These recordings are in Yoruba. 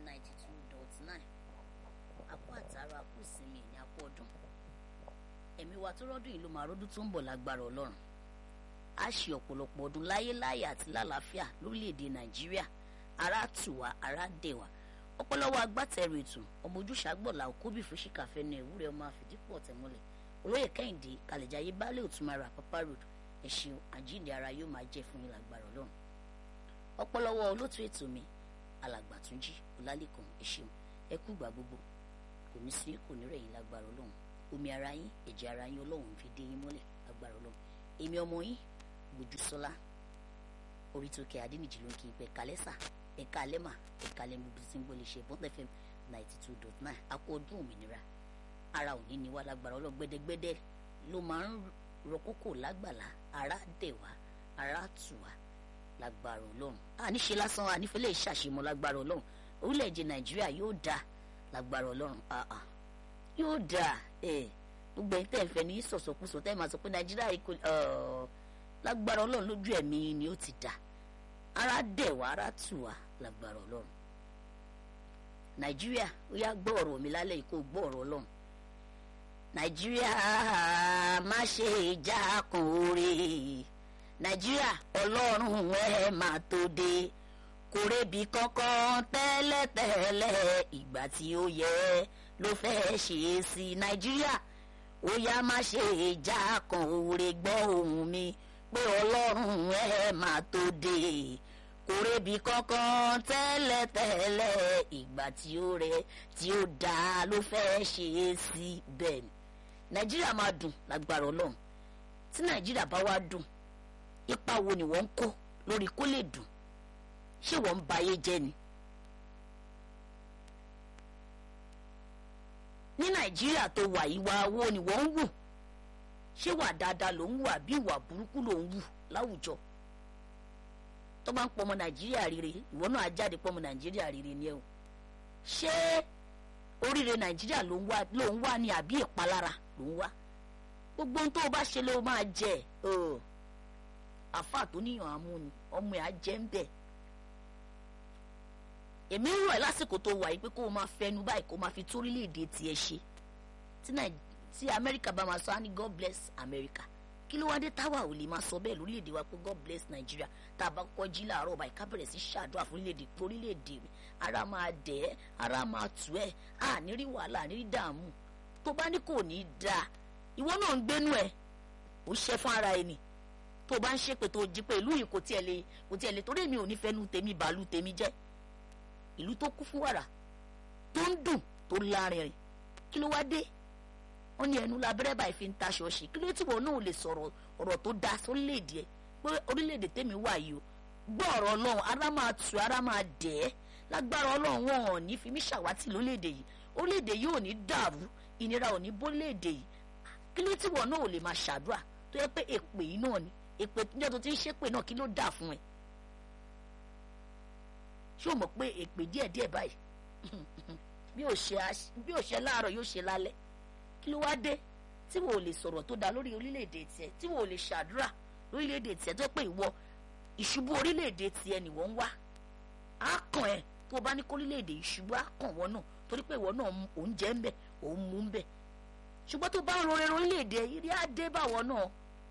ninety two dot nine àpò àtàrà àpò ìsinmi ní àpò ọdún ẹ̀mí wa tó rọ́dún yìí ló máa rọ́dún tó ń bọ̀ lágbára ọlọ́run a ṣe ọ̀pọ̀lọpọ̀ ọdún láyé láyé àti lálàáfíà lórílẹ̀‐èdè nàìjíríà ara tù wá ara dẹ̀ wá ọpọlọwọ agbátẹrù ètò ọmọ ojúṣàgbọ̀là òkúbì fúnṣìkàfẹ́ ní ìwúrẹ́ ọmọ àfìdípọ̀ tẹ̀mọ́lẹ̀ olóyè kẹ́hìndé kàlẹ̀jáyé baálé òtúmọ̀ra papa road ẹ̀ṣin àjíǹde ara yóò máa jẹ́ fún yín lágbára ọlọ́run ọpọlọwọ olótú ètò mi alàgbàtúnjì ọlálẹ́kan ẹ̀ṣin ẹ kú ìgbà gbogbo kò ní sí kò ní rẹ̀yìn lágbára ọlọ́run omi ara yín ẹ̀jẹ̀ ara yín ọlọ́run fi dé yín mọ́lẹ̀ lágbára ọlọ́run èmi ọmọ yín gbójúsọ́lá orí tó kẹ adínìjì ló ń kí pẹ kálẹ́sà ẹ̀ka alẹ́mà ẹ̀ka alẹ́mú bí ti ń gbọ́ lè ṣe bọ́n fm ninety two dot nine akọ ọdún òmìnira ara òní ni wá lágbára ọlọ́gbẹ́dẹ́gbẹ́dẹ́ ló máa ń rọ kókò lágbàlá ara dẹ̀ wá ara tù wá lágbára ọlọ́run àníṣe lásán ànífẹ́lẹ́ ìṣàṣemọ́ lágbára ọlọ́run orílẹ̀-èdè nàìjíríà yóò dáa lágbára ọlọ́run yóò dáa gbogbo ẹ̀yin tẹ́ ẹ̀ fẹ́ ní sọ̀sọ̀kúsọ tẹ́ ẹ̀ máa sọ pé nàìjíríà yìí kò lágbára ọlọ́run lójú ẹ̀mí ni ó ti dà ara dẹ̀ wá ara tù wá lágbára ọlọ́run nàìjíríà ó yá gbọ́ ọ̀rọ̀ mi lálẹ́ yìí kó gbọ́ ọ̀rọ̀ ọlọ́run nàìjíríà má ṣe ìjà kan oore nàìjíríà ọlọ́run ẹ máa tó dé kò rébi kankan tẹ́lẹ̀tẹ́lẹ̀ ìgbà tí ó yẹ ló fẹ́ ṣe é sí nàìjíríà ó yá má ṣe ìjà kan oore gbọ́ ohùn mi pé ọlọ́run ẹ máa tó dé kò rébi kankan tẹ́lẹ̀tẹ́lẹ̀ ìgbà tí ó rẹ tí ó dáa ló fẹ́ ṣe é sí bẹ́ẹ̀ ni nàìjíríà máa dùn lágbára ọlọ́run tí nàìjíríà bá wá dùn ipa wo ni wọ́n ń kó lórí kó lè dùn ṣé wọ́n ń ba ayé jẹ́ ni. ní nàìjíríà tó wà ìwà wo ni wọ́n ń wù ṣé wà dáadáa ló ń wù àbí ìwà burúkú ló ń wù láwùjọ tó bá ń pọ ọmọ nàìjíríà rere ìwọ náà á jáde pọ ọmọ nàìjíríà rere ni ẹ o ṣé oríire nàìjíríà ló ń wá ló ń wá ní àbí ìpalára ló ń wá gbogbo ohun tó o bá ṣe ló máa jẹ àfa tó níyàn amúni ọmọ ẹ á jẹ ń bẹ èmi ń rọ̀ ẹ́ lásìkò tó wà yìí pé kó o máa fẹnu báyìí kó o máa fi tó orílẹ̀-èdè tiẹ̀ ṣe tí amẹ́ríkà bá máa sọ á ní god bless america kí ló wá dé táwa ò lè máa sọ bẹ́ẹ̀ lórílẹ̀‐èdè wa pé god bless nigeria tá a bá kọ́ jí láàárọ̀ báyìí ká bẹ̀rẹ̀ sí ṣàdúrà fún orílẹ̀‐èdè pé orílẹ̀‐èdè mi ara máa dẹ̀ ẹ́ ara máa tù ẹ́ à ní rí wàhálà ní rí dààmú tó bá ní kò ní í dáa ìwọ náà ń gbénú ẹ̀ ó ṣe fún ara ẹni tó bá ń ṣépè tó jí pé ìlú yìí kò tiẹ̀ lè kò tiẹ̀ lè torí èmi ò ní fẹ́nu tèmi bàálù tèmi jẹ́ ìlú tó kún fún wàrà tó ń dùn tó lárinrin kí ló wá dé wọ́n ní ẹnu labẹ́rẹ́ báyìí fi ń ta ṣọ́ọ̀ṣì kí ló tí wọn náà lè sọ̀rọ̀ ọ̀rọ̀ tó dáa sórílẹ̀-èdè ẹ̀ pé orílẹ̀-èdè tèmi wà yìí o gbọ́ ọ̀rọ̀ ọlọ́run ara máa tù ara máa dẹ̀ ẹ́ lágbára ọlọ́run wọn ò ní fi mí ṣàwátì lórílẹ̀-èdè yìí orílẹ̀-èdè yìí ò ní dàrú ìnira ò ní bórílẹ̀-èdè yìí kí ló tí wọn náà ò lè máa ṣàdúrà tó yẹ pé èpè yìí náà ni èpè níjọ́ tó ti ń ṣépè náà kí ló dà fún ẹ ṣé o mọ̀ pé èpè díẹ̀díẹ̀ báyìí bí ò ṣe láàárọ̀ yóò ṣe lálẹ́ kí ló wá dé tí wò ó lè sọ̀rọ̀ tó dáa lórí orílẹ̀-èdè tiẹ̀ tí wò ó lè ṣàdúrà lórílẹ̀-èdè tiẹ̀ tó pé ìwọ ìṣubú orílẹ̀-èdè tiẹ̀ ni wọ́n ń wá á kàn ẹ́ tó o bá ní kó orílẹ̀-èdè ìṣubú á kàn wọ́n náà torí pé ìwọ náà òun jẹ́ ń bẹ̀ òun mú ń bẹ̀ ṣùgbọ́n tó bá ń rọrẹ́ orílẹ̀-èdè irí á dé báwọ̀ náà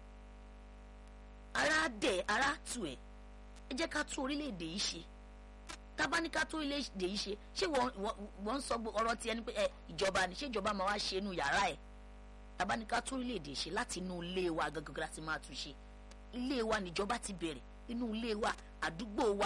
ara dẹ̀ ara tù ẹ́ ẹ jẹ́ ká tún orílẹ̀-èdè yìí ṣe tábánikà tó ilé èdè yìí ṣe ṣé wọ́n ń sọ ọ̀rọ̀ tiẹ̀ ni pé ẹ ìjọba ni ṣé ìjọba máa wá ṣe inú yàrá ẹ̀ tábánikà tó ilé èdè ṣe láti inú ilé wa gangan láti máa tún ṣe ilé wa níjọba ti bẹ̀rẹ̀ inú ilé wa àdúgbò wa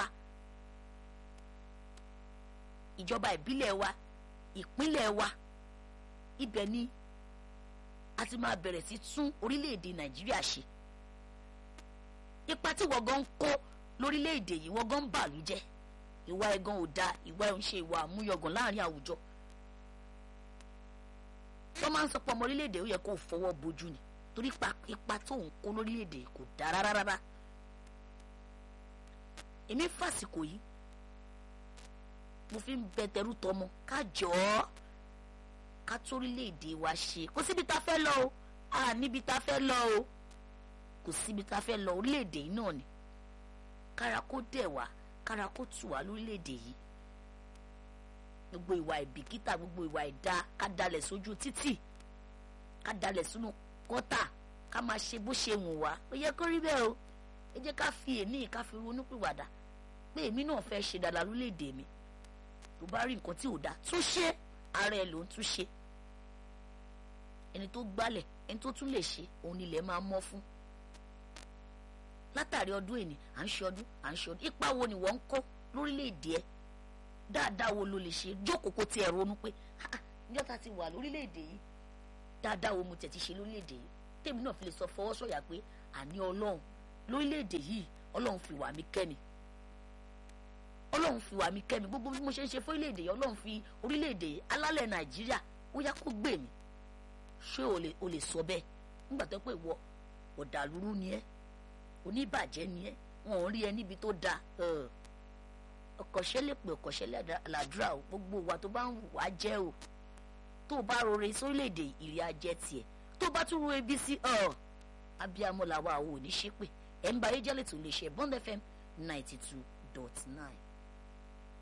ìjọba ìbílẹ̀ wa ìpínlẹ̀ wa ibẹ̀ ni a ti máa bẹ̀rẹ̀ sí tún orílẹ̀-èdè nàìjíríà ṣe ipa tí wọ́n gan ń kó lórílẹ̀-èdè yìí wọ́n gan ń bàlú jẹ́ ìwà ẹ̀gàn ò dáa ìwà ẹ̀ ń ṣe ìwà àmúyọ̀gàn láàrin àwùjọ wọ́n máa ń sọ pé ọmọ orílẹ̀-èdè ó yẹ kó fọwọ́ bojú ni torí ipa tó ń kó lórílẹ̀-èdè kò dáa rárá rárá èmi fàsìkò yìí mo fi ń bẹ tẹrú tọmọ ká jọ ọ́ ká torílẹ̀-èdè wa ṣe kò síbi tá a fẹ́ lọ o a níbi tá a fẹ́ lọ o kò síbi tá a fẹ́ lọ orílẹ̀-èdè yìí náà ni kára kó dẹ̀ wá kára kó tù wá lórílẹ̀‐èdè yìí gbogbo ìwà ìbìkítà gbogbo ìwà ìdá ká dalẹ̀ sójú títì ká dalẹ̀ sínú kọ́tà ká máa ṣe bó ṣe wù wá ó yẹ kó rí bẹ́ẹ̀ o ẹ jẹ́ ká fi èní ká fi ronú pìwàdà pé èmi náà fẹ́ ṣe dáadáa lórílẹ̀‐èdè mi tó bá rí nǹkan tí ò dáa tún ṣe ara ẹ ló ń tún ṣe ẹni tó gbálẹ̀ ẹni tó tún lè ṣe òun nílẹ̀ máa mọ́ fún látàrí ọdún èní à ń ṣe ọdún à ń ṣe ọdún ipa wo ni wọ́n ń kó lórílẹ̀‐èdè ẹ dáadáa wo ló lè ṣe jókòó kó tiẹ̀ ronú pé níjọ́ ta ti wà lórílẹ̀‐èdè yìí dáadáa wo mo tẹ̀ ti ṣe lórílẹ̀‐èdè yìí tèmi náà fi lè sọ fọwọ́ sọ̀yà pé àní ọlọ́run lórílẹ̀‐èdè yìí ọlọ́run fi wà mí kẹ́mi ọlọ́run fi wà mí kẹ́mi gbogbo bí mo ṣe ń ṣe fún orílẹ̀‐èdè yìí ọlọ́run fi orílẹ̀‐èdè yìí alálẹ̀ nàìjíríà ó yá kó gbè mí ṣé o lè o lè sọ bẹ́ẹ̀ nígbà tó pé ìwọ ọ̀dàlúrú ni ẹ́ oníbàjẹ́ ni ẹ́ wọn ò rí ẹ níbi tó da ọkọ̀ṣẹ́ lè pè ọkọ̀ṣẹ́ làdúrà o gbogbo wa tó bá ń wà jẹ́ o tó o bá rore sórílẹ̀‐èdè ìrì ajẹ́ tiẹ̀ tó o bá tún ro ebi sí ọ abiyamọ làwa ò ní ṣépè ẹ̀ ń ba ayé jẹ́lẹ̀ tó lè ṣe Bond FM ninety two dot nine.